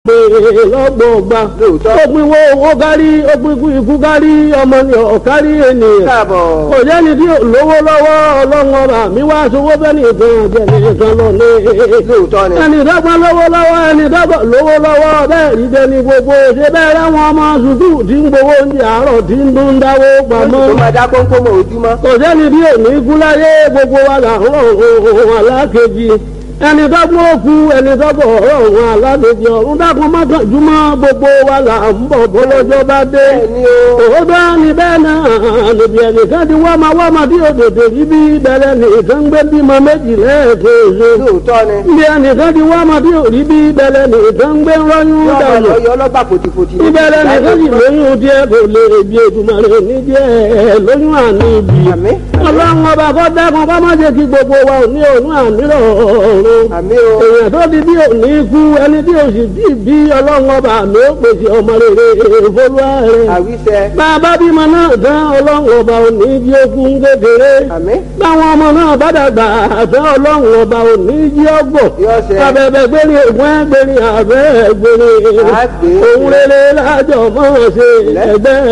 pé lọ́gbọ̀ọ́gba Lóòótọ́. ó pin wo owó kárí ó pin ikú ikú kárí ọmọ ni ọ̀kárí ènìyàn káàbọ̀. kò jẹ́ni tí ò lówó lọ́wọ́ ọlọ́run ọba mi wá sowó bẹ́ẹ̀ nìkan jẹ́ nìkan lọ ní. lóòótọ́ ni. ẹni dọ́gba lówó lọ́wọ́ ẹni dọ́gba lówó lọ́wọ́ bẹ́ẹ̀ rí jẹ́ ní gbogbo ṣe bẹ́ẹ̀ ráwọn ọmọ sùkúù tí ń gbowó oúnjẹ àárọ̀ tí ń dún dáwó pamọ́ tó máa dá kónkó mọ́ ojúmọ́. kò sẹ́ni bí òní kú láyé gbogbo wa là ń rọrùn alákejì ẹni dọ́gbọ́n òkú ẹni dọ́gbọ́n ọ̀rọ̀ alákejì ọ̀run dákun mọ́kànjúmọ́ gbogbo wa là ń bọ̀ bọ́lọ́jọ́ bá dé bẹ́ẹ̀ni o. òótọ́ ni bẹ́ẹ̀ náà níbi ẹnìkan ti wá máa wá máa tí òdòdó rí bí bẹ̀rẹ̀ nìkan gbé bímọ méjì lẹ́ẹ̀kejì lóòótọ́ ni. níbi ẹnìkan ti wá máa tí òrí bí bẹ̀rẹ̀ nìkan gbé rọ́yún yọ ọmọ dànù lọ yọ ọlọ́gbà fòtìfòtì. ìbẹ̀rẹ̀ nìkan sì lóyún díẹ̀ kò lè bí ètùmọ̀rẹ́ ní díẹ̀ lóyún àní ibi àmì. ọlọ́run ọba kọ́ dákun kọ́ má jẹ́ kí gbogbo wa ò ní òun àmírọ̀ ọ̀run àmì o. èèyàn tó di bí òní kú ẹni tí òsì bí bí ọlọ́run ọba mi ó pèsè ọmọ rere ìfolúwa rẹ̀ àwíṣẹ. bàbá bímọ náà tán ọlọ́run ọba òní jí okun kékeré àmì. báwọn ọmọ náà bá dàgbà àtàn ọlọ́run ọba òní jí ọgbọ̀n yọ ọsẹ. abẹ́bẹ́ gbérí ògùn ẹgbẹ́rin àbẹ́ gbérí Àgbè. òun rere lájọ mọ́ ṣe ẹgbẹ́